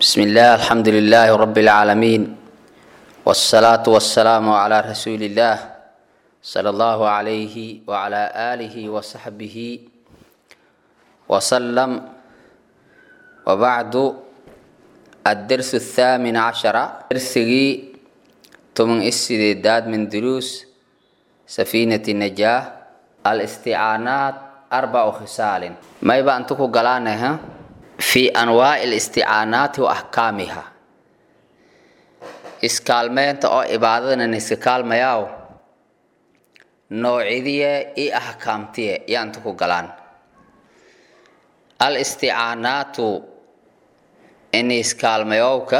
بسم الله الحمد لله رب العالمين والصلاة والسلام على رسول الله صلى الله عليه وعلى آله وصحبه وسلم وبعد الدرس الثامن عشر درسي تمن السداد من دروس سفينة النجاة الاستعانات أربع خصال ما يبقى أنتكو قلانها في أنواع الاستعانات وأحكامها iskaalmeynta oo cibaadadana iska kaalmayaaw noocidiye iyo axkaamtiye yaanta ku galaan al isticaanaatu in iskaalmayowka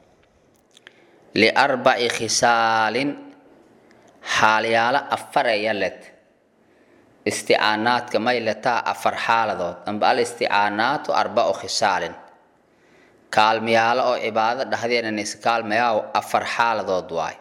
liarbaci khisaalin xaalyaalo afar eya led isticaanaadka may letaa afar xaaladood amba al isticaanaatu arbacu khisaalin kaalmayaalo oo cibaado dhexdeena iska kaalmayaaw afar xaaladood waay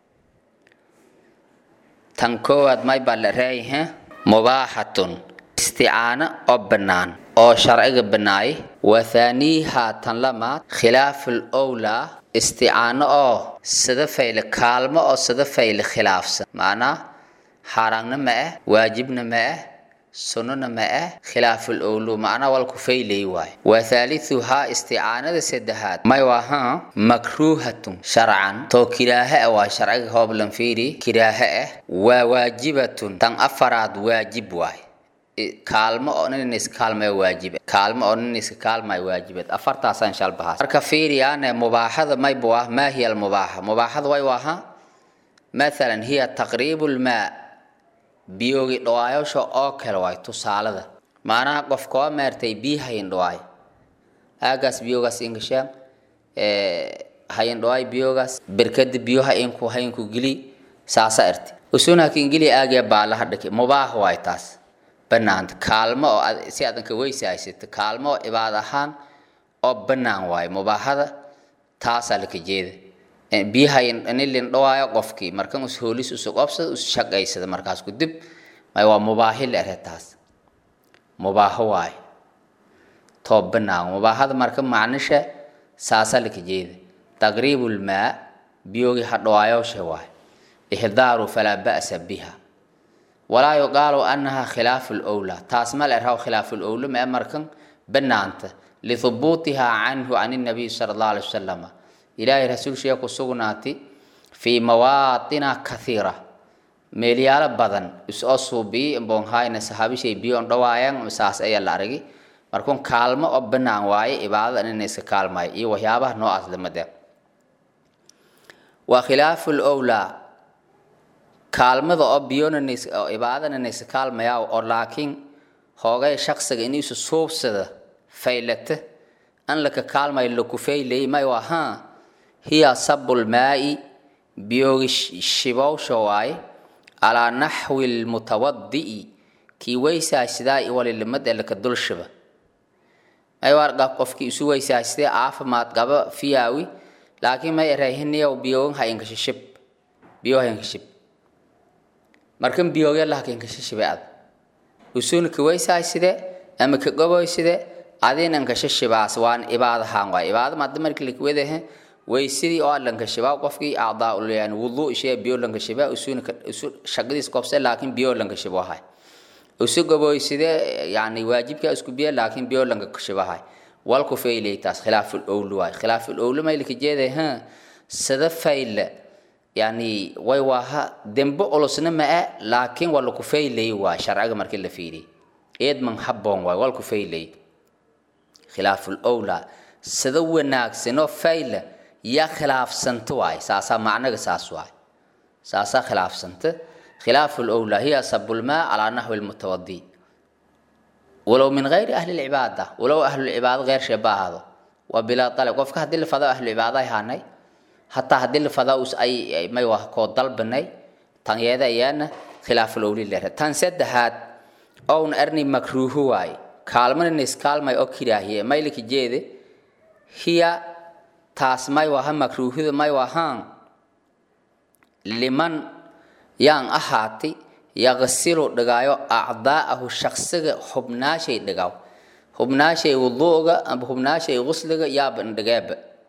tan koowaad may baa la reeyahe mubaaxatun isticaano oo bannaan oo sharciga bannaay wa thaaniiha tan lamaad khilaaful owlaa isticaano oo sida fayle kaalmo oo sida fayle khilaafsan macnaa xaaraanna ma ah waajibna ma ah sunnona ma ah khilaaful owlu macnaa walku faylay waay wa thaalithuhaa isticaanada saddexaad may wahaa makruuhatun sharcan too kiraahe ah waa sharciga hooblan fiiri kiraahe ah waa waajibatun tan afaraad waajib waay kaalmo oo nin iska kaalmaya waajiba kaalmo oo nin iska kaalmaya waajibad afartaasaan shalbahaas marka fiiriyaane mubaaxada maybu ah maa hiya almubaaxa mubaaxada way waha mathalan hiya taqriibu lmaa biyoogi dhawaayosha oo kale waay tusaalada maanaha qofkoo meertay biyo hayin dhawaay aagaas biyogaas ingashaan hayin dhawaay biyogaas berkada biyo hayinku hayinku gili saasa erti usunakin gili aagiya baalaha dhaki mubaax waay taas banaanta kaalmo oo si aadan ka weysaaysato kaalmo oo cibaad ahaan oo bannaan waayo mubaaxada taasaa laka jeeda biyahayn nilin dhawaayo qofkii markan us hoolis usu qobsada us shaqaysada markaas ku dib may waa mubaahi la ere taas mubaaho waayo too bannaan mubaaxada marka macnisha saasaa laka jeeda taqriibulmaa biyogii ha dhawaayosha waayo ihdaaru falaa ba'sa biha walaa yuqaalu annaha khilaafu lowlaa taas ma la erhaw khilaafu lowla ma markan bannaanta lihubuutiha canhu can nabiy sala allah alay wasalam ilaahay rasuulshiya ku sugnaati fii mawaatina kathiira meelyaalo badan isoo suubiyi bonhayna sahaabishay biyoon dhawaayan saas ayaa la aragi markun kaalmo oo bannaan waaye cibaadada inayna iska kaalmayo iyo waxyaabaha noocaas lamade waa khilaafu lowlaa kaalmada oo biyona cibaadana iska kaalmayaa oo laakiin hoogay shaqsiga iniisu suubsada faylata an laka kaalmayo laku faylay may wahaa hiya sabulmaa'i biyoogi shibowsha waaye calaa naxwi lmutawadi'i kii weysaasidaa walilimad ee laka dulshiba may warqab qofkii isu weysaasitee caafimaad qaba fiyaawi laakiin may erayhiniyow biyogan ha inkashishib biyo ha inkashib markan biyoogya laha inkashishibay ad usuna ka weysaaside ama ka goboyside adina inkashishibaas waan ibaadahaan waay ibaada maada markii lakawadahe weysidii oo lankashibaa qofkii acdaa yani wuduu ishee biyo lankashibaa usuna isu shaqadiis qobse laakiin biyo lankashibo ahay usu goboyside yani waajibkaa isku biya laakiin biyo lankashibahay walku faylay taas khilaaful owlu waay khilaaful owlu maylka jeeday ha sida fayla yani way waaha dembe ulusna ma-a laakiin waa laku faylay waay sharciga markii la fiiriy eedman habboon waay walku faylay khilaaful owla sida wanaagsanoo fayla yaa khilaafsanta waay saasaa macnaga saas waay saasaa khilaafsanta khilaafu lowlaa hiya sabulmaa calaa naxwi lmutawadi walow min gayri ahli lcibaada walow ahlulcibaado geyr sheeba ahaado waa bilaa dalab qofka haddii la fado ahlucibaado ay haanay hataa haddii la fado us ay may wah koo dalbanay tan yeeda ayaana khilaafu lowli lere tan saddexaad own arni makruuhu waay kaalmana iskaalmay oo kiraahiye maylika jeede hiya taas may waha makruuhida may wahaan liman yaan ahaati yaqsilu dhigaayo acdaa'ahu shaqsiga xubnaashay dhigaaw hubnaashay wuduuga amba hubnaashay gusliga yaaba ndhigeeba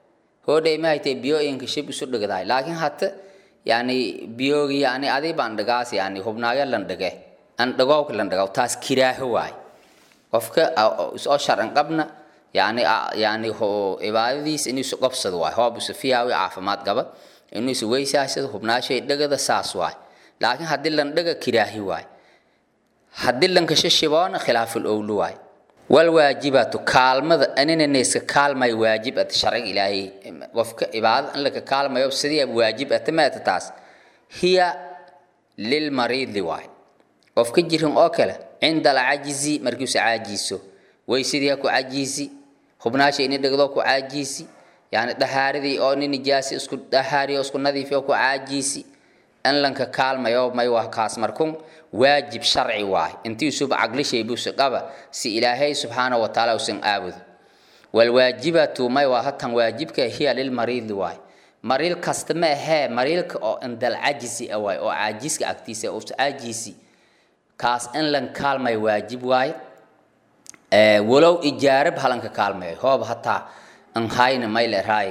hoodhay ma haytay biyooyinka shib isu dhigdahay laakiin hata yani biyoogi yani adi baan dhigaas yani hubnaayo lan dhige an dhigowka lan dhigow taas kiraaho waay qofka isoo sharcan qabna yani yani cibaadadiis inuu isu qabsado waay hoob isu fiyaawi caafimaad qaba inuu isu weysaasado hubnaashay dhigada saas waay laakiin haddii lan dhiga kiraahi waay haddii lan kasho shiboona khilaaful owlu waay walwaajibatu kaalmada aninanayska kaalmay waajib at sharciga ilaahay qofka cibaadada in laka kaalmayo sidii waajib ata maata taas hiya lilmariidi waay qofka jirin oo kale cinda alcajizi markiisu caajiiso weysadii ha ku cajiisi hubnaasha ini dhigdo ku caajiisi yani dhahaaridii oo ni nijaasi isku dhahaari oo isku nadiifi oo ku caajiisi in lanka kaalmayo may waa kaas markun waajib sharci waay intii usub caqlishay buusa qaba si ilaahay subxaanahu wa tacaala usan aabudo walwaajibatu may waa hatan waajibka hiya lilmariidi waay mariil kasta ma ahee mariilka oo indal cajisi a waay oo caajiska agtiisa us caajiisi kaas in lan kaalmay waajib waay walow ijaarab halanka kaalmayo hoob hataa an hayna may leraay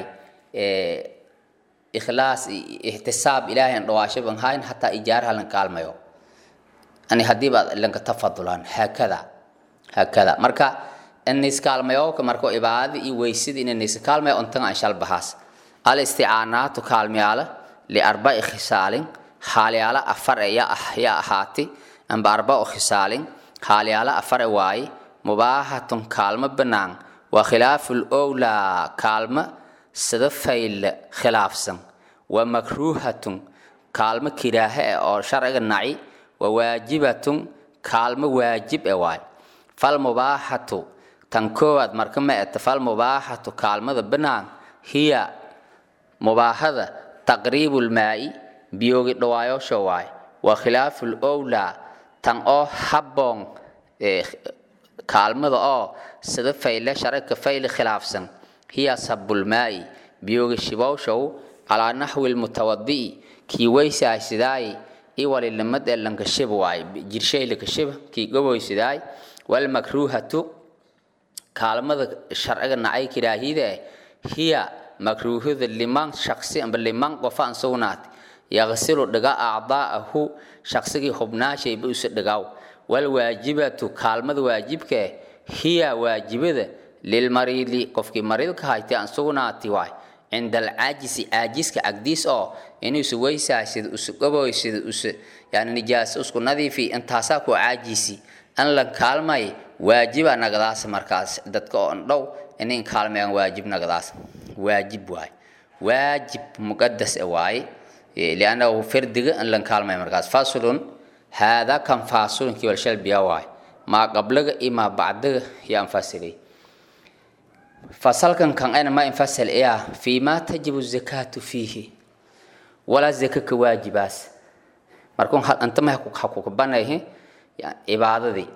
ikhlaas ihtisaab ilaahay an dhawaashab an hayn hataa ijaar halan kaalmayo ani haddii baad lanka tafadulaan haakada haakada marka iniskaalmayowka marka ibaadada iyo weysada in iniskaalmayo untaga anshal bahaas al isticaanaatu kaalmayaala liarba'i khisaalin haalyaala afar e ya ahaati amba arba'u khisaalin haalyaala afar e waaye mubaahatun kaalmo bannaan waa khilaaful owlaa kaalmo sida faylle khilaafsan wa makruuhatun kaalmo kiraahe eh oo sharciga naci wa waajibatun kaalmo waajib e waay fal mubaaxatu tan koowaad marka ma eta fal mubaaxatu kaalmada bannaan hiya mubaaxada taqriibulmaa'i biyoogi dhawaayosho waay wa khilaaful owlaa tan oo habboon kaalmada oo sida fayle sharciga fayle khilaafsan hiya sabulmaa'i biyoogi shibowshow calaa naxwi lmutawadi'i kii weysaasidaay iwalilimad ee lankashib waay jirshay lakashib kii goboysidaay walmakruuhatu kaalmada sharciga nacay kiraahide hiya makruuhada liman shaksi amba liman qofa an sugnaati yaqsilu dhiga acdaa'ahu shaqsigii hubnaashayba usa dhigaw walwaajibatu kaalmada waajibka hiya waajibada lilmariidi qofkii mariidka haytay aan sugnaati waay cinda alcaajisi caajiska agdiis oo inuusa weysaasida usa gaboysida usa yani nijaasa usku nadiifi intaasaa ku caajisi an lan kaalmay waajiba nagadaas markaas dadka oo dhow inin kaalmayaan waajib nagadaas waajib waay waajib muqadas waaye liannahu fardiga an lan kaalmay markaas faslun haadaa kan faasulunkii walshalbiya waay maa qablaga iyo maa bacdaga yaan fasiray fasalkan kan ayna ma infasal iya fiima tajibu zakaatu fiihi walaa zaka ka waajibaas markun antama hakukabanayhi cibaadadii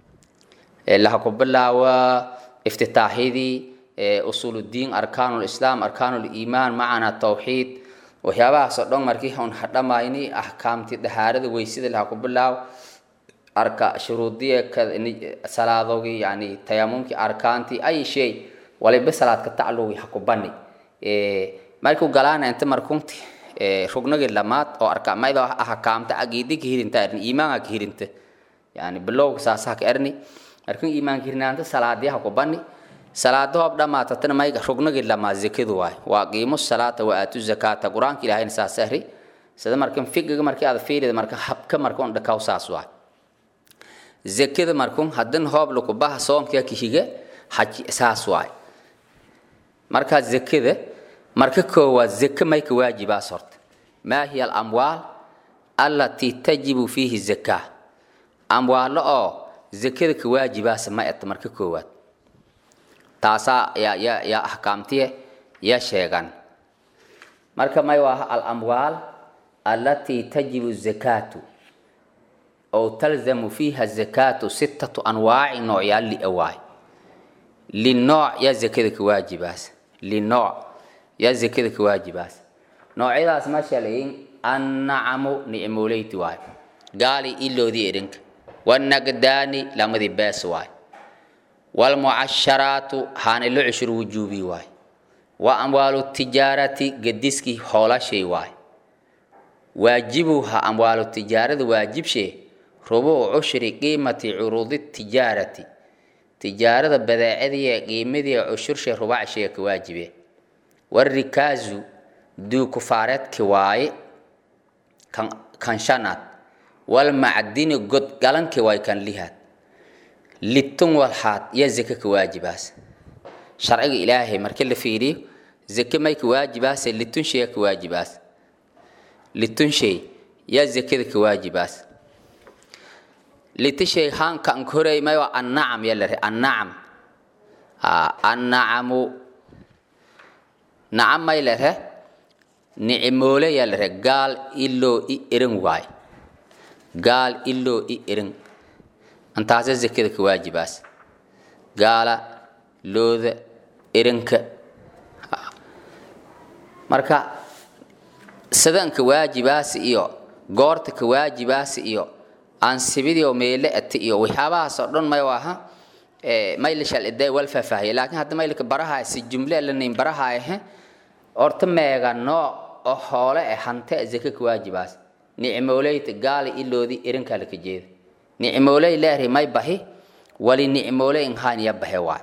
lahaku bilaawa iftitaaxyadii usuuludiin arkaanulislaam arkaanuliimaan macana tawxiid waxyaabahaas oo dhan markii un hadhamayni axkaamtii dahaarada weysada lahaku bilaaw arka shuruudiya salaadogii yani tayamumkii arkaantii ay shay waliba salaadka tacluwi hakubani markuu galaana inta markunti rugnagii lamaad oo arka maydo ahakaamta agiidi ka hirinta erni iimaanka ka hirinta yani bilowga saasaha ka erni markun iimaanka hirinaanta salaadii hakubani salaada hoob dhamaatatana may rugnagii lamaad zakadu waay waa qiimo salaata wa aatu zakaata qur-aanka ilaahayna saas ahri sida markan fiqiga markii aad fiirida marka habka marka un dhakaw saas waay zakada markun hadan hoob lakubaha soomkia kahiga haji saas waay markaa zakada marka koowaad zaka may ka waajibaas horta maa hiya alamwaal allatii tajibu fiihi zakaa amwaalo oo zakada ka waajibaasa ma eta marka koowaad taasaa yaa yaa yaa axkaamtiye yaa sheegan marka may waa alamwaal allatii tajibu zakaatu أو تلزم فيها الزكاة ستة أنواع نوع يلي أواي للنوع يا زكاة واجباس للنوع يا زكاة واجباس نوع إذا اسمه شلين النعم نعموليت واي قالي إلو ذي إرنك والنقداني لما ذي باس واي والمعشرات هان اللي عشر وجوبي واي wa amwaalu tijaarati gediskii hoolashay waay waajibuha amwaalu tijaarada waajibshee rubuucu cushri qiimati curuudi tijaarati tijaarada badeecadii qiimadii cushurshe rubacshiga ka waajibe warikaazu duukufaareedki waaye kan kan shanaad walmacdini godgalankii waay kan lihaad litun walxaad yaa zake ka waajibaas sharciga ilaahay markii la fiiriyo zake may ka waajibaase litun shey ka waajibaas litun shay yaa zakada ka waajibaas litishay haanka an koray may waa annacam yaa lare annacam annacamu nacam may lare nicimoole yaa lare gaal iloo i erin waay gaal iloo i erin antaasa zakada ka waajibaas gaala looda erinka marka sadanka waajibaasi iyo goorta ka waajibaasi iyo ansibidii oo meele ati iyo waxyaabahaas oo dhan may aha mayla shalida wal faahfaahiya laakiin hadda maylka baraha si jumle lanayn baraha ahe horta meega nooc oo hoole eh hante zaka ka waajibaas nicmooleyta gaala iloodi erinkaa laka jeeda nicmooley leeri may bahi wali nicmooley inhaan ya bahe waay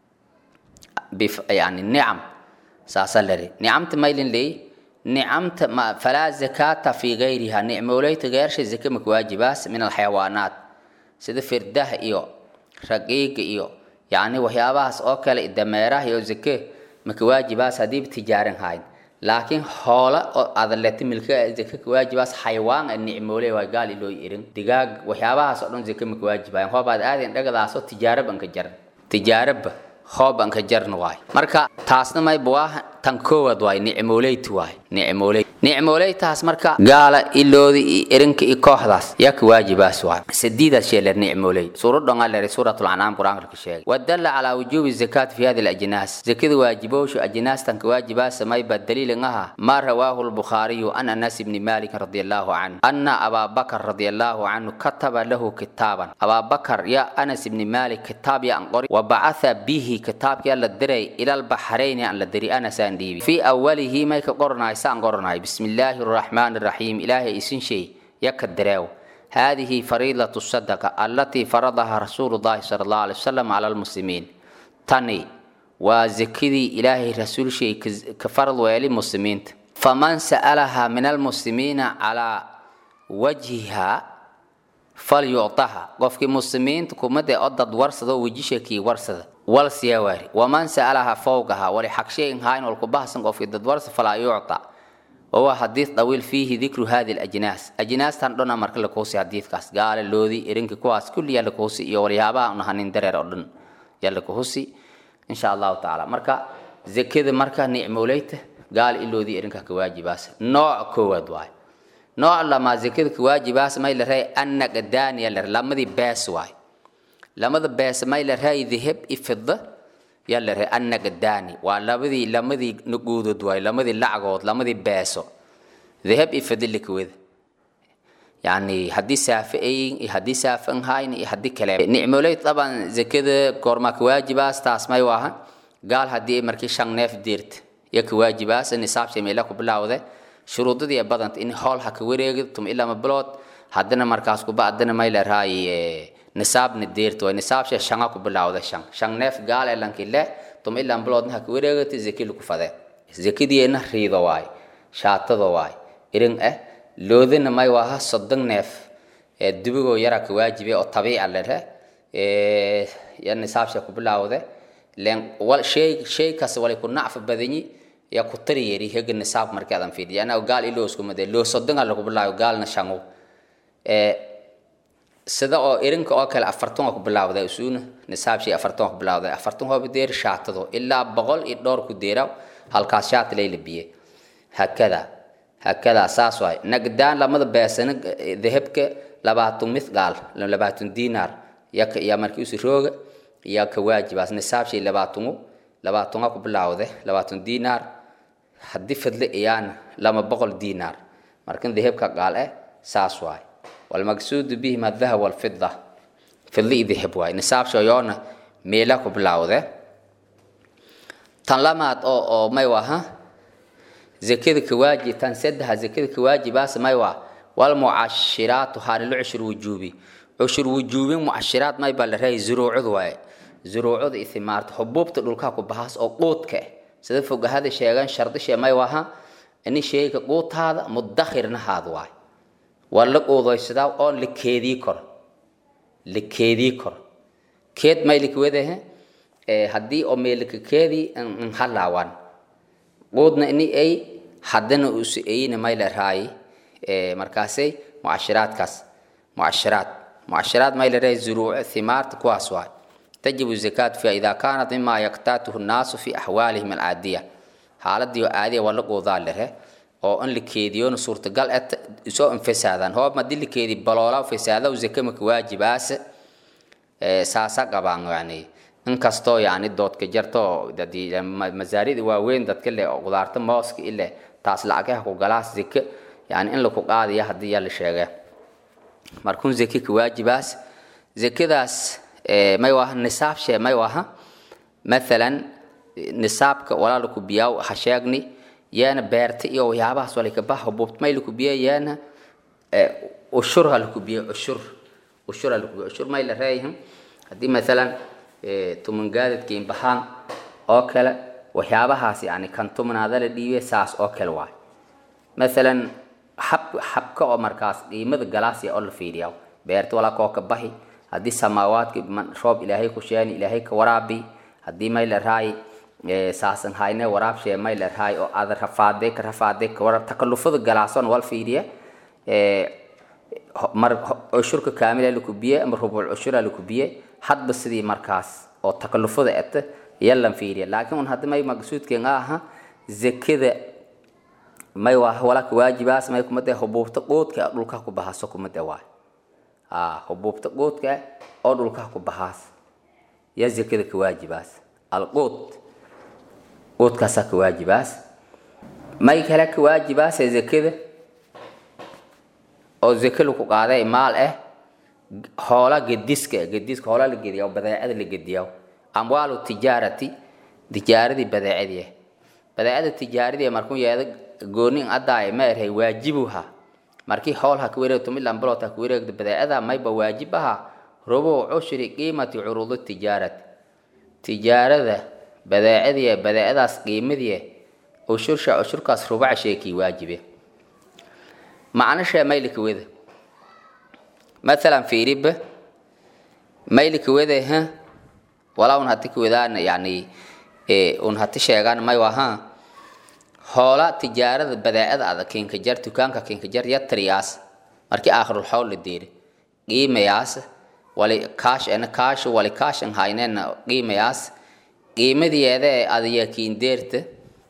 yani nicam saasa leri nicamta maylin leey nicamta ma falaa zakata fi gayriha nicmooleyta geersha zake maka waajibaas min alxayawaanaat sida firdaha iyo raqiiga iyo yani waxyaabahaas oo kale dameeraha iyo zake maka waajibaas hadiiba tijaaran hayn laakiin hoola oo adaleta milka zake ka waajibaas xayawaan a nicmooley waa gaal iloo irin digaag waxyaabahaas oo dhan zake maka waajibayan hoobaad aadin dhagadaasoo tijaarab anka jaran tijaarabba hoob anka jarn waay marka taasna mayba waa tan koowaad waay nicmooleyt waay nicmooley nicmooleytaas marka gaala iloodi iyo erinka iyo kooxdaas yaa ka waajibaas waay sadiidaad sheeler nicmooley suuradhongaa leeray suuratul ancaam qur-aanka ka sheegay wadalla calaa wujuubi zakaat fi hadi alajnaas zakada waajibowshu ajnaastan ka waajibaasa mayba daliilin aha maa rawaahu lbukhaariyu an anas ibni malik radi allahu canhu ana abaabakar radi allahu canhu kataba lahu kitaaban abaabakar yaa anas ibni malik kitaab ya an qori wabacatha bihi kitaabkii la diray ila albaxrayni aan la diri anasaan dhiibi fii awalihi may ka qoranahay saan qoranahay bismi illaahi araxmaani araxiim ilaahay isin shay yaka direew هذه فريضة الصدقة التي فرضها رسول الله صلى الله عليه وسلم على المسلمين تاني وزكدي إلهي رسول شيء كفرض ويلي مسلمين فمن سألها من المسلمين على وجهها فليعطها قفك مسلمين تكومد أضد ورصد وجيشكي ورصد والسيواري ومن سألها فوقها ولحق شيء هاين والكباس قفك ضد ورصد فلا يعطى وهو حديث طويل فيه ذكر هذه الأجناس أجناس تندونا مرك لكوسي حديث كاس قال اللوذي إرنك كواس كل يلكوسي يوريابا ونهانين درير أردن يلكوسي إن شاء الله تعالى مركا زكيد مركا نعموليته قال اللوذي إرنك كواجباس نوع كواد واي نوع لما زكيد كواجباس ما يلرهي أنك داني يلر لما دي باس واي لما دي باس ما يلرهي ذهب إفضة yalare annaga daani waa labadii lamadii nuguudood waay lamadii lacagood lamadii beeso dahab iyo fadilika weda yani haddii saafe ayin iyo haddii saafe an hayn iyo haddii kale nicmoley taban zakada goormaa ka waajibaas taas may waaha gaal haddii markii shan neef deerta iyo ka waajibaas nisaabsha meela ku bilaawde shuruudadii badanta in hool ha ka wareegi tum ilama bilood haddana markaas kuba haddana may leerahay nisaabna deerta way nisaabsha shanga ku bilawda shan shan neef gaal elanki le tum ilan biloodna ha ka wareegata zaki lagu fade zakidiyeena riido waay shaatada waay irin eh loodana may waaha soddon neef ee dubigoo yara ka waajibe oo tabiica lehe ya nisaabsha ku bilawde len wal shay shay kas wali ku nacfa badanyi ya ku tari yeri hega nisaab markii adan fiidiya ana gaal iloo isku made loo soddon lagu bilawo gaalna shango ee sida oo irinka oo kale afartan waa ku bilaawday isuuna nisaabshii afartan waa ku bilaawday afartan hooba deer shaatado ilaa boqol iyo dhowr ku deera halkaas shaata layla biye hakada hakada saas waay nagdaan lamada beesana dahabka labaatan mithqaal labaatan diinaar yaka yaa markii usi rooga yaa ka waajibaas nisaabshii labaatanu labaatan waa ku bilaawday labaatan diinaar haddii fadle iyaana lama boqol diinaar markan dahabka qaal eh saas waay والمقصود بهما الذهب والفضة فضة ذهب واي نصاب شيونا ميلا كبلاوده tan lamaad oo oo may waha zakada kawaajib tan saddexa zakada kawaajibaas may waa walmucashiraatu haanilo cushur wujuubi cushur wujuubin mucashiraad may baa la rahay zuruucadu waaye zuruucada ithimaarta xubuubta dhulkaa ku bahaas oo quudka eh sida fogahada sheegan shardishe may waha ini sheega quutaada mudakhirna haad waay waa la quudaysadaa oo la keedii karo la keedii karo keed may likwedahe haddii oo meelika keedii halaawan quudna ini ay haddana usu ayna may la raayi markaasay mucashiraadkaas mucashiraad mucashiraad may la raayi zuruuc thimaarta kuwaas waay تجب الزكاة فيها إذا كانت مما يقتاته الناس في أحوالهم العادية حالدي عادية ولا قوضان له oo in la keediyo suurtagal ah soo infisaadaan hoob ma dil keedi baloola fisaada zaka ma waajibaas ee saasa qabaan yani in kasto yani doodka jarto dadii masaaridi waaweyn dadka le qudaarta mooska ile taas lacagaha ku galaas zaka yani in la ku qaadiyo hadii la sheegay markuu zaki ku waajibaas zakadaas may waha nisaab shee may waha maalan nisaabka walaalku biyaaw ha sheegni yaana beerta iyo waxyaabahaas walika baha buubt may laku biya yaana ushur ha laku biya ushur ushur ha laku biya ushur may la reeyahim haddii maalan tuman gaadadkiin bahaan oo kale waxyaabahaas yani kan tumanaada la dhiibe saas oo kale waay maalan xab xabka oo markaas qiimada galaasiya oo la fiiriyaa beerta walaa koo ka bahi haddii samaawaadka roob ilaahay ku sheeni ilaahay ka waraabi haddii may la raayi saasan hayne waraab shee may la raay oo aad rafaade ka rafaade ka warab takallufada galaason wal fiiriye mar cushurka kaamila laku biye ama rubuc cushura laku biye hadba sidii markaas oo takallufada eta yalan fiiriye laakiin un hadda may maqsuudkeen aha zakada may waa walaka waajibaas may kumade hubuubta quudka dhulka ku bahaaso kumade waay hubuubta quudka oo dhulka ku bahaas ya zakada ka waajibaas alquud quudkaasaa ka waajibaas may kale ka waajibaase zakada oo zake laku qaaday maal ah hoola gediska gediska hoola la gediya oo badeecada la gediya amwaalu tijaarati tijaaradii badeecadii ah badeecada tijaaradii markuu yeeda goonin addaay ma erhay waajibuha markii hoolha ka wareegto milan balota ka wareegto badeecada mayba waajib aha rubuuc cushri qiimati curuudi tijaarati tijaarada badeecadii badeecadaas qiimadii ushursha ushurkaas rubac sheekii waajibe macnasha maylika weda maalan fiiriba maylika weda ha walaa un hati kawadaan yani un hati sheegaan may waha hoola tijaarada badeecada ada kinka jar dukaanka kinka jar yatriyaas markii aakhirul xowl la deeri qiimayaas wali kaash ena kaash wali kaash an haynena qiimayaas qiimadeeda ee adayakiin deerta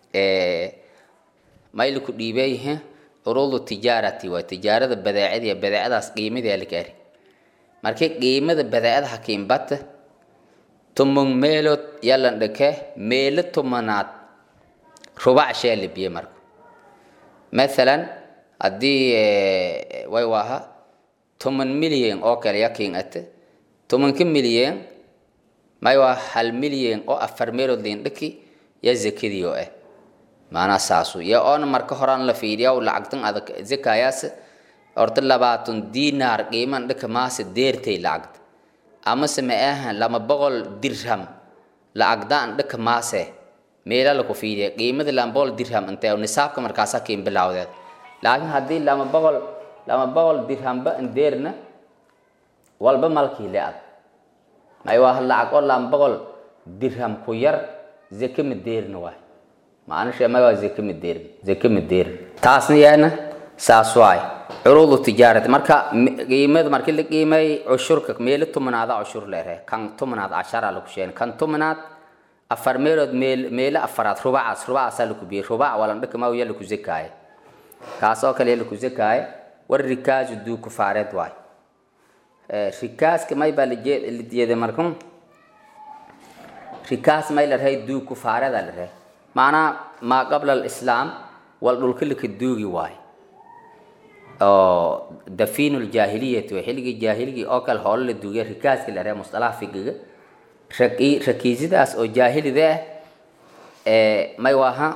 mayli ku dhiibeeyhe curuudu tijaarati waa tijaarada badeecadii badeecadaas qiimadii la gaari markii qiimada badeecada hakiinbata tumung meelood yalan dhake meelo tumanaad rubac shee la biye marka maalan haddii way waaha toman milyan oo kale yakiin ate tomanka milyan may waa hal milyan oo afar meelood lindhaki ya zakadii oo ah maanaa saasu ya oona marka horaan la fiiriya lacagtan adag zakayaas horta labaatan diinaar qiiman dhaka maase deertay lacagta amase ma aha lama boqol dirham lacagdaan dhaka maase meela laku fiiriya qiimada lama boqol dirham intee nisaabka markaasa kiin bilawdeed laakiin haddii lama boqol lama boqol dirhamba deerna walba malkii le ad may waa lacag oo lama boqol dirham ku yar zake ma deerna waay macnashe may waa zake ma deerin zake ma deerin taasna yaana saas waay curuudu tijaarati marka qiimada markii la qiimay cushurka meelo tumanaada cushur leere kan tumanaad cashara lagu sheegay kan tumanaad afar meelood meel meelo afaraad rubacaas rubacaasaa laku biyey rubac walan dhaka maa yaa laku zakaaye kaas oo kale laku zakaaye war rikaasu duu kufaareed waay rikaaska may baa lajeeday markun rikaas may la rahay duu kufaareeda la rahay macnaa maa qabla alislaam wal dhulka laka duugi waay oo dafiinu ljaahiliyati way xilligii jaahiligii oo kale hoolo la duugay rikaaska la rahay mustalaha figiga rakiisidaas oo jaahilida ah may waha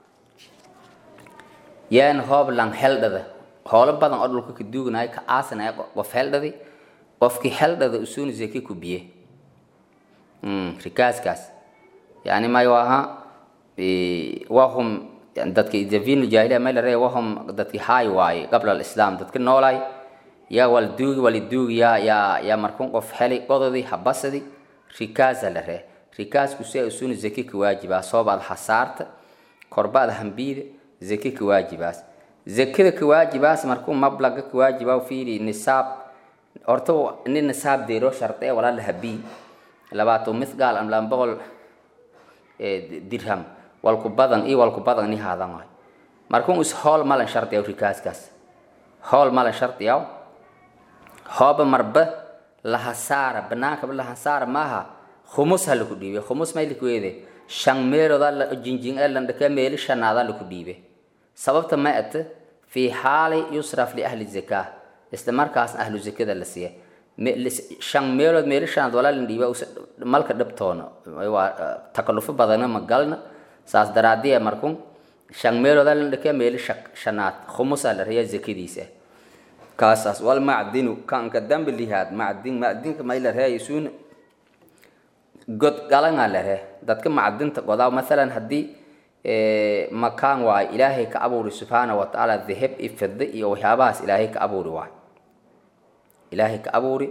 yaan hoob lan heldhada hoolo badan oo dhulka ka duugnaya ka aasanaya qof heldhadi qofkii heldhada usuuni zeki ku biye rikaaskaas yani may waha wahum dadki davin jahiliya may laree wahum dadki haay waaye qabla alislam dadka noolay yaa wal duugi wali duugi yaa yaa yaa markun qof heli qododi habasadi rikaasa la ree rikaasku si ay usuni zaki ka waajibaa soobaad hasaarta korbaad hambiida zaki ka waajibaas zakada ka waajibaas markuu mablaga ka waajibaa fiiri nisaab horta nin nisaab deero sharte walaa la habii labaato mithqaal am laba boqol dirham walku badan iyo walku badan ni haadan waay markuu is hool malan shardiyaw rikaaskaas hool malan shardiyaw hooba marba lahasaara banaanka lahasaara maaha khumus ha laku dhiibe khumus may laku weede shan meelooda la jinjin ee landhaka meeli shanaada laku dhiibe sababta ma ate fii xaali yusraf liahli zakaa isla markaasna ahlu zakada la siiya shan meelood meeli shanaad walaa la dhiiba malka dhabtoona waa takalufo badana ma galna saas daraadiya markun shan meelooda landhaka meeli shanaad khumusa la reeya zakadiisa kaasaas wal macdinu kanka dambi lihaad macdin macdinka may la reeya isuuna god galanga la ree dadka macdinta godaa maalan haddii makaan waayo ilaahay ka abuuri subxaana wa tacaala dahab iyo fidda iyo waxyaabahaas ilaahay ka abuuri waayo ilaahay ka abuuri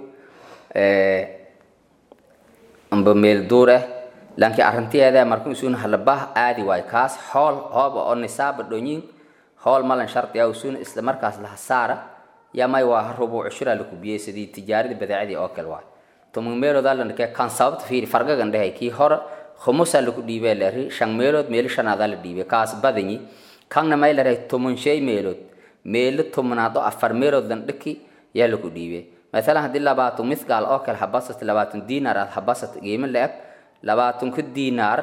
amba meel duur ah laakiin arrintiyeeda markuu isuuna halabah aadi waayo kaas hool hooba oo nisaaba dhonyin hool malan shardiya isuuna isla markaas laha saara yaa may waa rubuuc shura laku biyey sidii tijaaradii badeecadii oo kale waayo toman meelood alandhakee kan sababta fiiri fargagan dhehay kii hore khumusa laku dhiibee lari shan meelood meeli shanaadaa la dhiibay kaas badanyi kanna may laray toman shay meelood meelo tomanaad oo afar meelood landhaki yaa laku dhiibay maalan haddii labaatan mithqaal oo kale habasat labaatan diinaar aad habasat qiimo la-eg labaatanku diinaar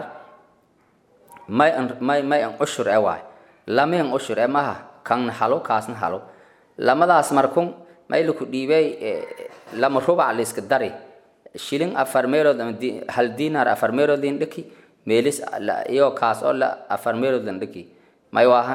may an may may an ushur e waay lama an ushur e maha kanna halo kaasna halo lamadaas markun may laku dhiibay lama rubac la iska dari shilin afar meelood hal dinar afar meelood lin dhiki meelis iyo kaas oo la afar meelood lan dhiki may waahan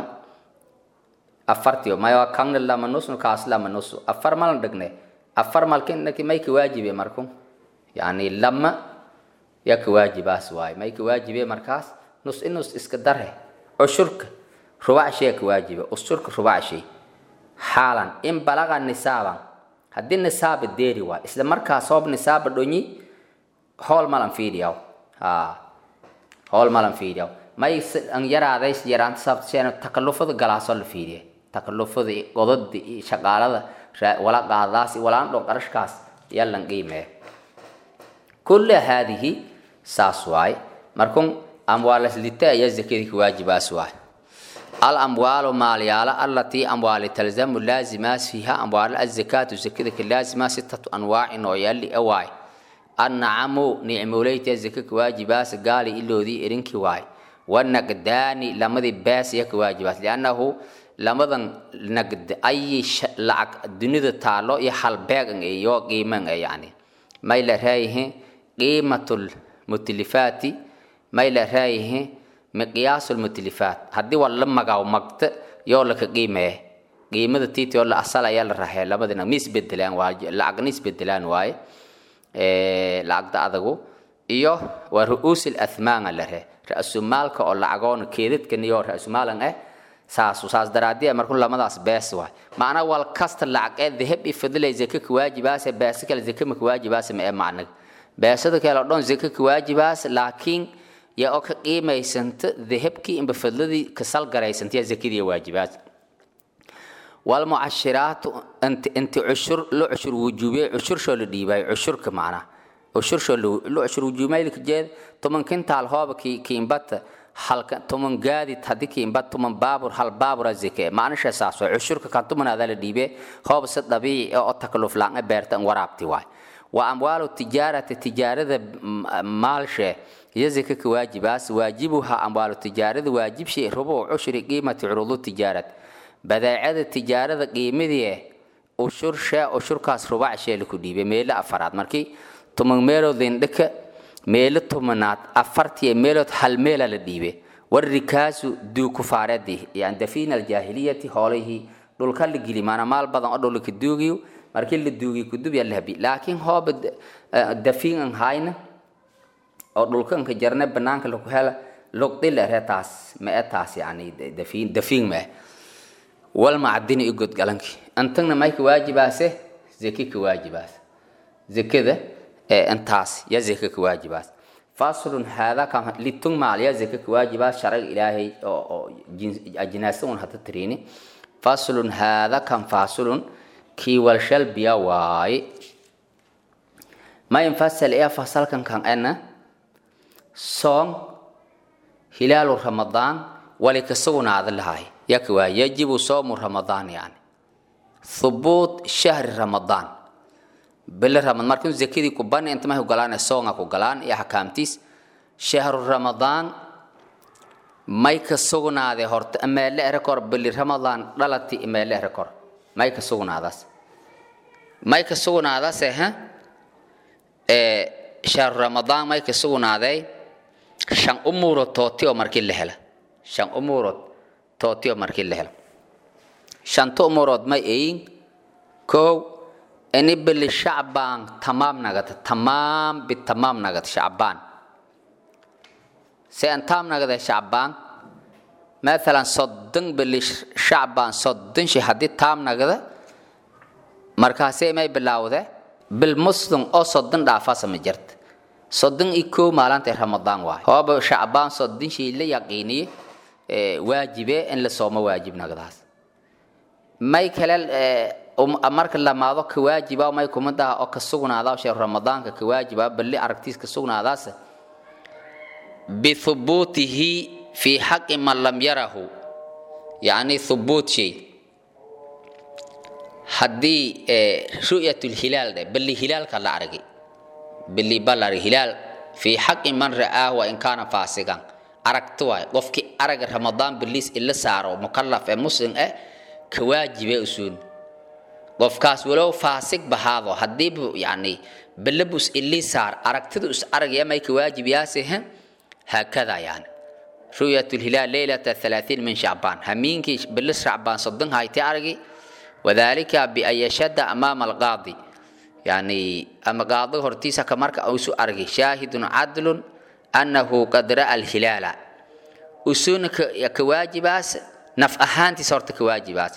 afartiyo may waa kanna lama nusnu kaas lama nusu afar malan dhigne afar malkin dhiki may ka waajibe markun yani lama ya ka waajibaas waaye may ka waajibe markaas nus in nus iska dare ushurka rubac shay ka waajibe ushurka rubac shay xaalan in balaga nisaaban haddii nisaaba deeri waay isla markaas hoob nisaaba dhonyi hool malan fiidiyaw ha hool malan fiidiyaw may an yaraadays yaraanta sababtaseen takalufada galaasoo la fiidiya takalufada godada iyo shaqaalada wala qaadaas walaan dho qarashkaas yalan qiimee kulla haadihi saas waay markun amwaalaslita ayaa zakadii ka waajibaas waay الأموال ماليالة التي أموال تلزم لازمات فيها أموال الزكاة زكاة لازمة ستة أنواع نوعيال أواي النعم نعموليت الزكاة واجبات قال إلو ذي إرنك واي والنقدان لما ذي باس يك واجبات لأنه لما ذن نقد أي ش... لعق دنيا تالو يحل بيغن يو قيمن يعني ما إلا رأيه قيمة المتلفات ما إلا رأيه miqyaas lmutlifaat haddii waa la magaw magta yoo laka qiimeeye qiimada tiiti oo la asal ayaa la raxee labadina mi isbedelaan waa lacagna isbedelaan waaye lacagda adagu iyo waa ru'uus lathmaanga la ree ra-sumaalka oo lacagoona keedadkan iyo ra-sumaalan ah saas saas daraadii markuu lamadaas bees waay macnaa wal kasta lacag ee dahab iyo fadlay zaka ka waajibaase beesa kale zaka ma ka waajibaase ma ee macnaga beesada kale oo dhan zaka ka waajibaas laakiin yaa oo ka qiimaysanta dahabkii inba fadladii kasal garaysanta yaa zakadii waajibaad walmucashiraatu inti inti cushur lo cushur wujuubiyey cushurshoo la dhiibay cushurka macnaa cushurshoo lo cushur wujuumayka jeed toman kintaal hooba ki kiimbata halka toman gaadid haddii kiimbat toman baabur hal baabura zake macnisha saas waay cushurka kan tumanaada la dhiibe hooba si dabiici oo takaluf laanga beerta waraabti waay wa amwaalu tijaarati tijaarada maalshee يزكك واجباس واجبها أموال التجارة واجب شيء ربع عشر قيمة عروض التجارة بداية التجارة قيمة دي أشر شاء أشر كاس ربع شيء لكدي بميل أفراد مركي تمن ميلو ذين دك ميل تمنات أفرتي ميلو حل ميل لديبه warikaasu duu kufaareedii yani dafiina aljaahiliyati hoolihii dhulka la geli maana maal badan oo dhulka duugiyo markii la duugiyo kudub yaa la habi laakiin hooba dafiin an hayna oo dhulkanka jarne banaanka lagu hela luqdil ere taas ma e taas yani dafiin dafiin ma wal macdini i godgalanki antagna mayka waajibaase zeki ka waajibaas zekada intaas ya zeka ka waajibaas faslun hada kan litung maal ya zeka ka waajibaas sharciga ilaahay oo ajnaasa un hada tiriini faslun hada kan faslun kii walshal biya waaye ma infasal ee fasalkan kan ana soom hilaalu ramadaan wali ka sugnaada lahay yaka waa yajibu soomu ramadaan yani thubuut shahri ramadaan bili ramad markin zakadii ku bani inta mahay galaan soonga ku galaan iyo xakaamtiis shahru ramadaan may ka sugnaade horta ameele ere kor bili ramadaan dhalati ameele ere kor may ka sugnaadaas may ka sugnaadaas eh ee shahru ramadaan may ka sugnaaday shan umuurood tooti oo markii la hela shan umuurood tooti oo markii la hela shanta umuurood may ayin kow ini bili shacbaan tamaam nagata tamaam bitamaam nagata shacbaan se an taam nagada shacbaan maalan soddon bili shacbaan soddon shi haddii taam nagada markaasee may bilaawde bil muslim oo soddon dhaafasa ma jirta soddon iyo kow maalinta ramadaan waay hooba shacbaan soddon shii la yaqiiniye waajibe in la soomo waajib nagdaas may kale marka lamaado ka waajiba may kumadaha oo ka sugnaada sheer ramadaanka ka waajiba balli aragtiis ka sugnaadaas bithubuutihi fi xaqi man lam yarahu yani thubuut shay haddii ru'yat lhilaal dhe balli hilaalka la argay balli balar hilaal fi xaqi man ra'aahu wa in kaana faasigan aragti waay qofkii araga ramadaan biliis ila saaro mukalaf ee muslim eh ka waajibe usuun qofkaas walow faasig bahaado haddii yani balabus ilii saar aragtida is aragaya may ka waajib yaasihe haakada yani رؤية الهلال ليلة الثلاثين من شعبان همينك بلس شعبان صدن هاي تعرقي وذلك بأن يشد أمام القاضي يعني أما قاضي هرتيسا كمارك أو سو أرقي شاهد عدل أنه قد رأى الهلال وسون كواجبات نف أهانتي صورت كواجبات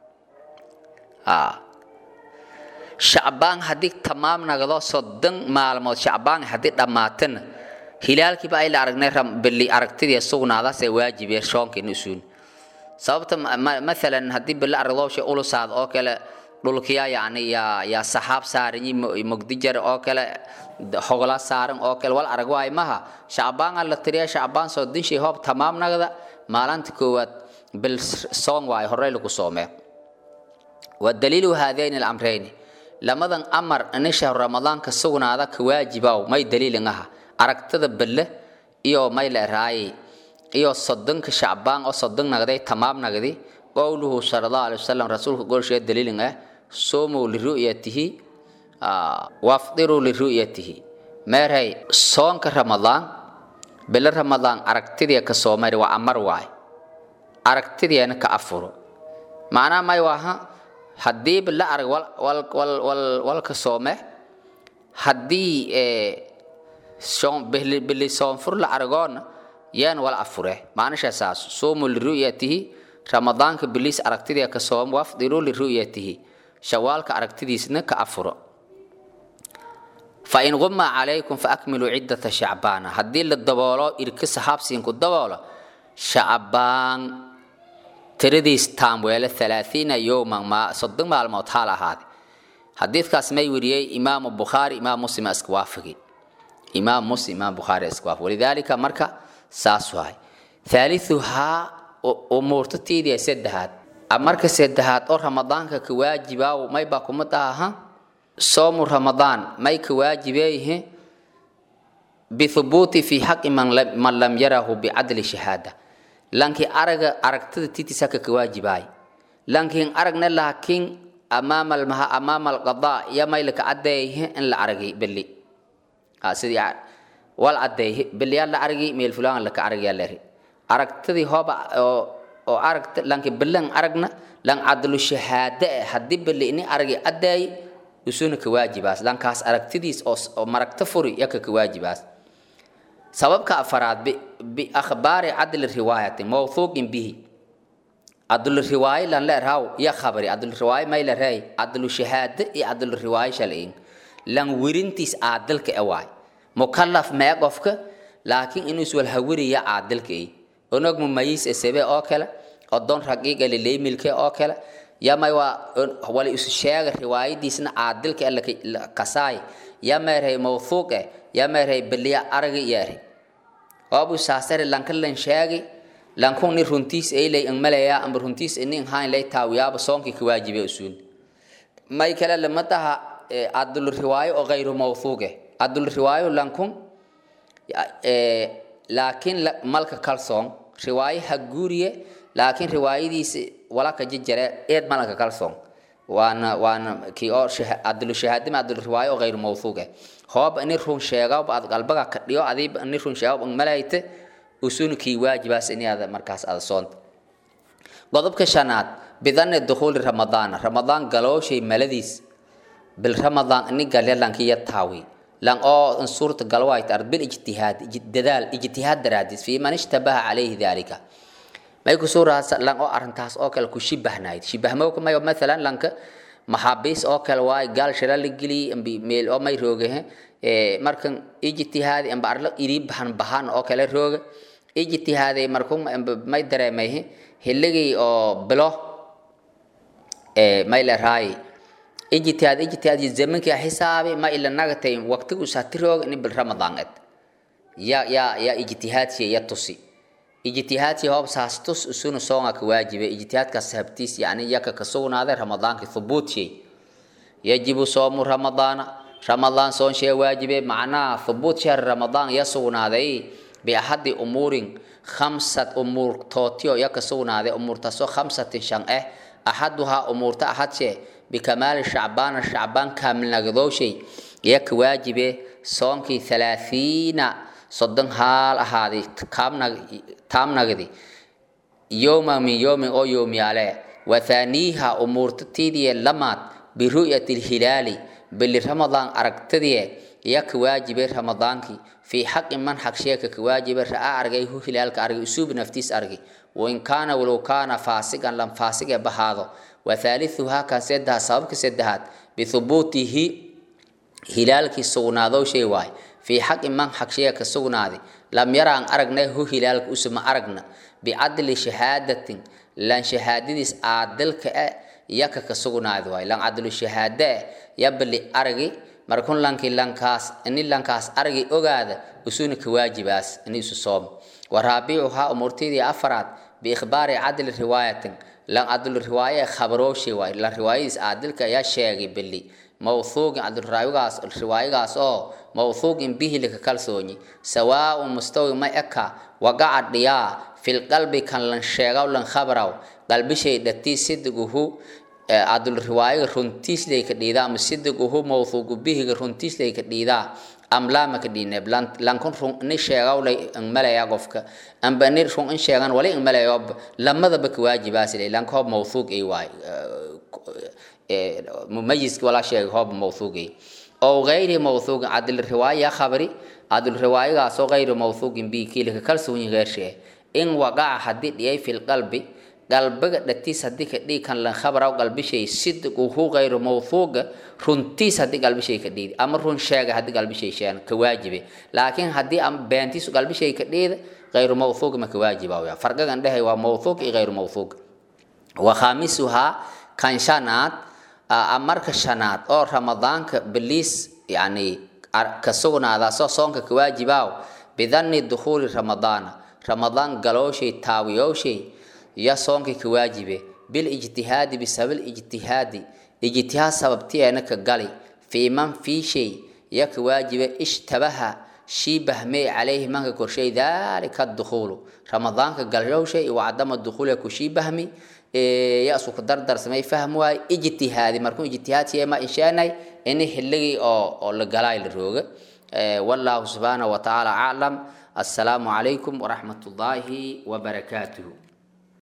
آه شعبان هديك تمام نغضو صدن معلومات شعبان هديك دماتن hilaalkiiba ay la aragnay bili aragtidii sugnaadaas ee waajibee shoonkiin usuun sababta maalan haddii bili aragdoosha ulusaad oo kale dhulkiya yani yaa yaa saxaab saaran yi mogdijar oo kale hogola saaran oo kale wal arag waay maha shacbaan la tiriya shacbaan soo dinshi hoob tamaam nagda maalinta koowaad bil soon waay horey lagu soomee wadaliilu haadayn alamrayni lamadan amar in shahru ramadaanka sugnaada ka waajibaw may daliilin aha aragtada belle iyo may leeraaye iyo soddonka shacbaan oo soddon nagday tamaam nagdi qowluhu sala allahu alay wasalam rasuulka golshee daliilin ah soomuu liru'yatihi wafdiruu liru'yatihi meerhay soonka ramadaan bille ramadaan aragtidiya ka soomari waa amar waay aragtidiana ka afuro macnaha may waaha haddii bille arag walka soome haddii bili soonfur la aragoona yaan wala afure maanisha saas suumu liru'yatihi ramadaanka biliis aragtidii ka soom wafdiru liru'yatihi shawaalka aragtidiisna ka afuro fain guma calaykum faakmiluu ciddata shacbaana haddii la daboolo irka saxaabsiinku daboolo shacbaan tiradiis taamweele alaaiina yowman soddon maalmood haal ahaade xadiidkaas may weriyey imaamu bukhaari imaam muslim iska waafigi imaam muslim imaam bukhaari iskwaaf walidaalika marka saas waay thaalithuhaa umuurta tiidiya saddexaad marka saddexaad oo ramadaanka ka waajibaaw may baa kuma tahaha soomu ramadaan may ka waajibeeyihi bithubuuti fi xaqi man lam yarahu bicadli shahaada lankii araga aragtada tiitisaka ka waajibaay lankiin aragna laakiin amaama almaha amaama alqadaa iyo maylaka caddeeyihi in la aragay beli sidii wal cadeey bilyaa la argi meel fulaan la ka argi leri aragtadii hooba oo oo aragta lanki bilan aragna lan cadlu shahaade eh haddii bali ini aragi addaay usuna ka waajibaas lankaas aragtidiis oo oo maragta furi yaka ka waajibaas sababka afaraad biakhbaari cadli riwaayati mawthuuqin bihi cadlu riwaaye lan leerhaw ya khabari cadlu riwaaye may leerhay cadlu shahaade iyo cadlu riwaaye shalayn lan wirintiis caadilka e waay mukallaf mee qofka laakiin inuu iswal hawiriya caadilka i onog mumayis esebe oo kale odon raqiiqa leleymilke oo kale yamay waa wala isu sheega riwaayadiisna caadilka e kasaay yameerhay mawthuuq eh yameerhay beliya aragi yeeri oobu saasare lanka lan sheegi lankun ni runtiis eylay ang malaya amba runtiis ini ang hain lay taawiyaaba soonki ka waajibe usuun may kale lama taha adul riwaayo oo gayru mawthuuq eh adul riwaayo lankun laakiin malka kalsoon riwaayo ha guuriye laakiin riwaayadiisi wala ka jijare eed malka kalsoon waana waana kii oo adul shahaadima adul riwaayo oo gayru mawthuuq eh hoob ini run sheegawba ad qalbaga ka dhiyo adiiba ini run sheegawba ang malayte usunkii waajibaas ini ada markaas ada soonta qodobka shanaad bidanni dukhuuli ramadaana ramadaan galooshay maladiis bil ramadaan ini galya lankiya taawi lan oo suurta galwaayt ard bil ijtihaad dadaal ijtihaad daraadis fi man ishtabaha calayhi dalika may ku suuraas lan oo arrintaas oo kale ku shibahnayd shibahmo mayo mathalan lanka maxaabiis oo kale waay gaal shira la geliy meel oo may rooge markan ijtihaadi amba arla iri bahan bahan oo kale rooge ijtihaaday markun may dareemay hilligii oo bilo may la raay ijtihaad ijtihaad zamankii xisaabi ma ila nagatay waqtigu saatiroog ni bil ramadaan ed ya ya ya ijtihaadki ya tusi ijtihaadki hoob saas tus usuna soonga ka waajibe ijtihaadka sabtiis yani yaka ka sugnaaday ramadaanki thubuuti yajibu soomu ramadaana ramadaan soon shee waajibe macnaha thubuut shahr ramadaan ya sugnaaday biaxadi umuurin khamsat umuur tootiyo ya ka sugnaaday umuurtaasoo khamsatin shan eh axaduhaa umuurta axadshee bikamaali shacbaana shacbaan kaamilnagdooshay ya ka waajibe soonkii thalaathiina soddon haal ahaaday taamnagdi yowma min yowmin oo yoomyaale wathaaniiha umuurta tiidiye lamaad biru'yati lhilaali bili ramadaan aragtadie ya ka waajibe ramadaankii fii xaqi man xaq sheeka ka waajibe ra'aa argay hu hilaalka argay usuubi naftiis argay wain kaana walow kaana faasigan lam faasige bahaado wathaalithuhaa kan seddaha sababka saddexaad bithubuutihi hilaalkii sugnaadow shay waay fii xaqi man xaq sheeka sugnaaday lam yaraan aragnay hu hilaalka usuma aragna bicadli shahaadatin lan shahaadadiis aadilka e yaka ka sugnaadi waay lan cadlu shahaade e yabali argi markun lanki lankaas ini lankaas argi ogaada usuna ka waajibaas ini isu soom waraabicuhaa umurtidii afaraad biikhbaari cadli riwaayatin lan cadlu riwaaye khabarooshi waay lan riwaayadiis aadilka ayaa sheegay beli mawthuuqin cadluraawigaas riwaayagaas oo mawthuuqin bihi lika kalsoonyi sawaaun mustawi ma eka wagaca dhiyaa filqalbi kan lan sheegaw lan khabaraw qalbishay dhatii sidiguhu cadul riwaayaga runtiislayka dhiidaa ama sidiguhu mawthuuqu bihiga runtiislayka dhiidaa amlaama ka dhiineeb lankun run ni sheegaw lay malaya qofka amba ni run in sheegan wali malayob lamadaba ka waajibaasile lanka hoob mawthuuq ay waay mumayiski walaa sheegay hoob mawthuuqay oo gayri mawthuuqin cadil riwaaya khabari cadil riwaayagaasoo gayri mawthuuqin bi kiilika kalsoonyi geershee in waqaca haddii dhiyay filqalbi qalbiga dhatiis haddii ka dhigi kan lan khabaraw qalbishay sidquhu gayru mawthuuqa runtiis haddii qalbishay ka dhiidi ama run sheega haddii qalbishay sheegan ka waajibe laakiin haddii ama beentiisu qalbishay ka dhiida gayru mawthuuq ma ka waajiba farqigan dhehay waa mawthuuq iyo gayru mawthuuq wa khaamisuhaa kan shanaad marka shanaad oo ramadaanka biliis yani ka sugnaada soo soonka ka waajibaaw bidanni dukhuuli ramadaana ramadaan galooshay taawiyowshay ya soonkii ka waajibe bil ijtihaadi bisabab ijtihaadi ijtihaad sababtiyeena ka gali fii man fii shay ya ka waajibe ishtabaha shii bahmee calayhi manka korshay daalika dukhuulu ramadaanka galowshay wacdama dukhuula ku shii bahmi yasu ku dardarsamay fahm waay ijtihaadi markuu ijtihaadsiye ma insheenay ini xilligii oo oo la galaay la rooga wallahu subxaanahu watacaala aclam assalaamu calaykum waraxmat ullaahi wabarakaatuhu